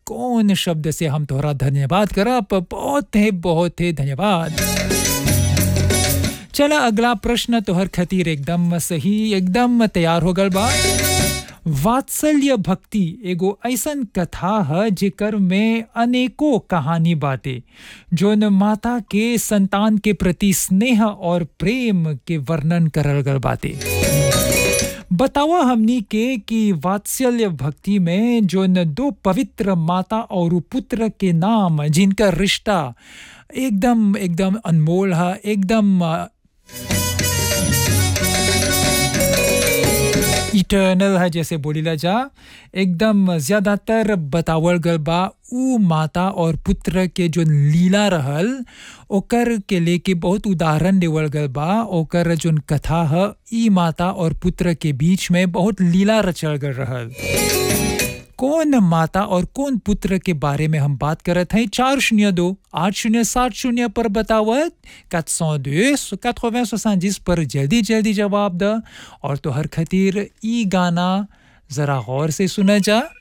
कौन शब्द से हम तोहरा धन्यवाद करब बहुत है बहुत है धन्यवाद चला अगला प्रश्न तोहर खातिर एकदम सही एकदम तैयार हो गल बा वात्सल्य भक्ति एगो ऐसन कथा है जेकर में अनेकों कहानी बाटे जोन माता के संतान के प्रति स्नेह और प्रेम के वर्णन करल गल बाटे बतावा हमनी के कि वात्सल्य भक्ति में जोन दो पवित्र माता और पुत्र के नाम जिनका रिश्ता एकदम एकदम अनमोल है एकदम इटर्नल है जैसे बोलीला जा एकदम ज्यादातर बतावल गल बा उ माता और पुत्र के जो लीला रहल ओकर के लेके बहुत उदाहरण देवल गल बा ओकर जोन कथा है ई माता और पुत्र के बीच में बहुत लीला रचल गल रहल कौन माता और कौन पुत्र के बारे में हम बात करत हैं चार शून्य दो आठ शून्य सात शून्य पर बतावत quatre cent deux quatre-vingts soixante-dix पर जल्दी जल्दी जवाब द और तो हर खतीर ई गाना जरा गौर से सुना जा